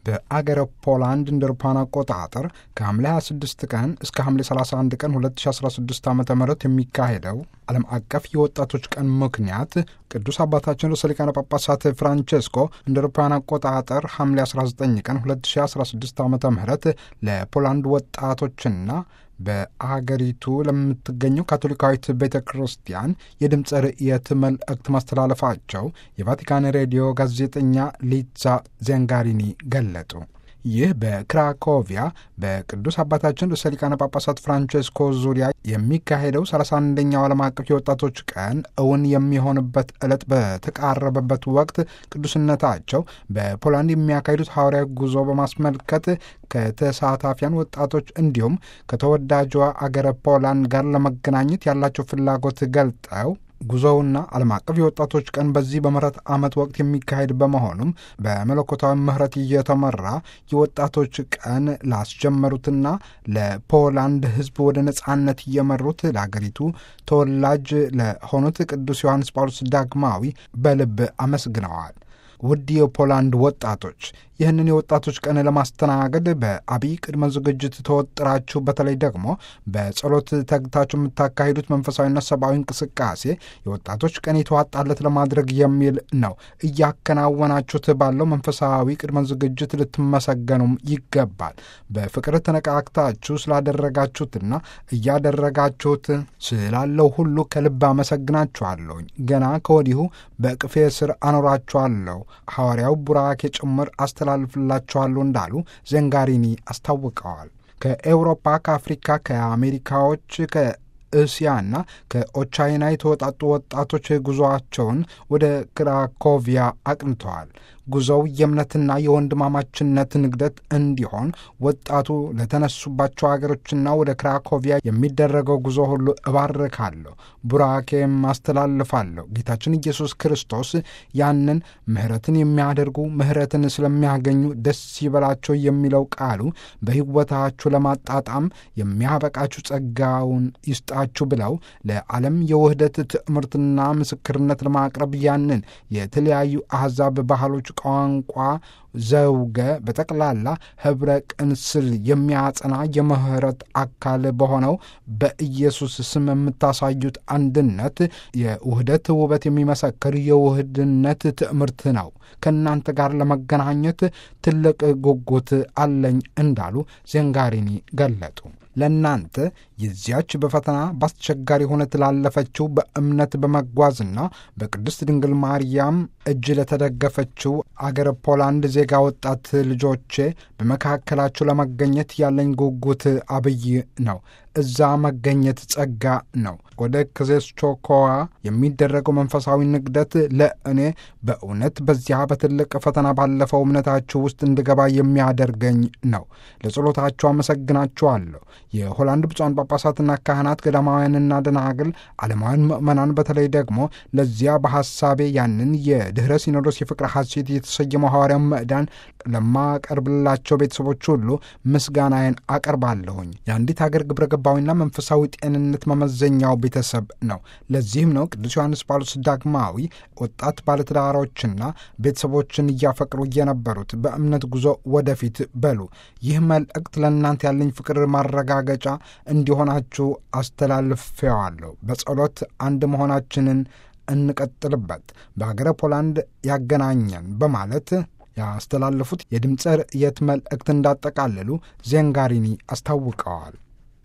በአገረ ፖላንድ እንደ አውሮፓውያን አቆጣጠር ከሐምሌ 26 ቀን እስከ ሐምሌ 31 ቀን 2016 ዓ ም የሚካሄደው ዓለም አቀፍ የወጣቶች ቀን ምክንያት ቅዱስ አባታችን ርዕሰ ሊቃነ ጳጳሳት ፍራንቼስኮ እንደ አውሮፓውያን አቆጣጠር ሐምሌ 19 ቀን 2016 ዓ ም ለፖላንድ ወጣቶችና በአገሪቱ ለምትገኘው ካቶሊካዊት ቤተ ክርስቲያን የድምፀ ርእየት መልእክት ማስተላለፋቸው የቫቲካን ሬዲዮ ጋዜጠኛ ሊዛ ዜንጋሪኒ ገለጡ። ይህ በክራኮቪያ በቅዱስ አባታችን ርዕሰ ሊቃነ ጳጳሳት ፍራንቼስኮ ዙሪያ የሚካሄደው 31ኛው ዓለም አቀፍ የወጣቶች ቀን እውን የሚሆንበት ዕለት በተቃረበበት ወቅት ቅዱስነታቸው በፖላንድ የሚያካሂዱት ሐዋርያዊ ጉዞ በማስመልከት ከተሳታፊያን ወጣቶች እንዲሁም ከተወዳጇ አገረ ፖላንድ ጋር ለመገናኘት ያላቸው ፍላጎት ገልጠው ጉዞውና ዓለም አቀፍ የወጣቶች ቀን በዚህ በምህረት ዓመት ወቅት የሚካሄድ በመሆኑም በመለኮታዊ ምህረት እየተመራ የወጣቶች ቀን ላስጀመሩትና ለፖላንድ ሕዝብ ወደ ነጻነት እየመሩት ለአገሪቱ ተወላጅ ለሆኑት ቅዱስ ዮሐንስ ጳውሎስ ዳግማዊ በልብ አመስግነዋል። ውድ የፖላንድ ወጣቶች ይህንን የወጣቶች ቀን ለማስተናገድ በአብይ ቅድመ ዝግጅት ተወጥራችሁ በተለይ ደግሞ በጸሎት ተግታችሁ የምታካሂዱት መንፈሳዊና ሰብአዊ እንቅስቃሴ የወጣቶች ቀን የተዋጣለት ለማድረግ የሚል ነው። እያከናወናችሁት ባለው መንፈሳዊ ቅድመ ዝግጅት ልትመሰገኑም ይገባል። በፍቅር ተነቃቅታችሁ ስላደረጋችሁትና እያደረጋችሁት ስላለው ሁሉ ከልብ አመሰግናችኋለሁኝ። ገና ከወዲሁ በቅፌ ስር አኖራችኋለሁ። ሐዋርያው ቡራኬ ጭምር አስተላልፍላችኋለሁ እንዳሉ ዘንጋሪኒ አስታውቀዋል። ከኤውሮፓ፣ ከአፍሪካ፣ ከአሜሪካዎች ከእስያና ከኦቻይና የተወጣጡ ወጣቶች ጉዞአቸውን ወደ ክራኮቪያ አቅንተዋል። ጉዞው የእምነትና የወንድማማችነት ንግደት እንዲሆን ወጣቱ ለተነሱባቸው አገሮችና ወደ ክራኮቪያ የሚደረገው ጉዞ ሁሉ እባርካለሁ፣ ቡራኬም አስተላልፋለሁ። ጌታችን ኢየሱስ ክርስቶስ ያንን ምሕረትን የሚያደርጉ ምሕረትን ስለሚያገኙ ደስ ይበላቸው የሚለው ቃሉ በሕይወታችሁ ለማጣጣም የሚያበቃችሁ ጸጋውን ይስጣችሁ ብለው ለዓለም የውህደት ትምህርትና ምስክርነት ለማቅረብ ያንን የተለያዩ አሕዛብ ባህሎች ቋንቋ ዘውገ በጠቅላላ ኅብረ ቅንስል የሚያጸና የምህረት አካል በሆነው በኢየሱስ ስም የምታሳዩት አንድነት የውህደት ውበት የሚመሰክር የውህድነት ትምህርት ነው። ከእናንተ ጋር ለመገናኘት ትልቅ ጉጉት አለኝ እንዳሉ ዜንጋሪኒ ገለጡ። ለእናንተ የዚያች በፈተና በአስቸጋሪ ሁነት ላለፈችው በእምነት በመጓዝና በቅድስት ድንግል ማርያም እጅ ለተደገፈችው አገረ ፖላንድ ዜጋ ወጣት ልጆቼ በመካከላችሁ ለመገኘት ያለኝ ጉጉት አብይ ነው። እዛ መገኘት ጸጋ ነው። ወደ ክዜስቾኮዋ የሚደረገው መንፈሳዊ ንግደት ለእኔ በእውነት በዚያ በትልቅ ፈተና ባለፈው እምነታችሁ ውስጥ እንድገባ የሚያደርገኝ ነው። ለጸሎታችሁ አመሰግናችኋለሁ። የሆላንድ ብፁዓን ጳጳሳትና ካህናት፣ ገዳማውያንና ደናግል፣ ዓለማውያን ምዕመናን በተለይ ደግሞ ለዚያ በሐሳቤ ያንን የድኅረ ሲኖዶስ የፍቅር ሐሴት የተሰየመው ሐዋርያው ምዕዳን ለማቀርብላቸው ቤተሰቦች ሁሉ ምስጋናዬን አቀርባለሁኝ። የአንዲት ሀገር ግብረ ገባዊና መንፈሳዊ ጤንነት መመዘኛው ቤተሰብ ነው። ለዚህም ነው ቅዱስ ዮሐንስ ጳውሎስ ዳግማዊ ወጣት ባለትዳሮችና ቤተሰቦችን እያፈቅሩ የነበሩት በእምነት ጉዞ ወደፊት በሉ። ይህ መልእክት ለእናንተ ያለኝ ፍቅር ማረጋገጫ እንዲሆናችሁ አስተላልፌዋለሁ። በጸሎት አንድ መሆናችንን እንቀጥልበት፣ በሀገረ ፖላንድ ያገናኘን በማለት ያስተላለፉት የድምፀ ርእየት መልእክት እንዳጠቃለሉ ዜንጋሪኒ አስታውቀዋል።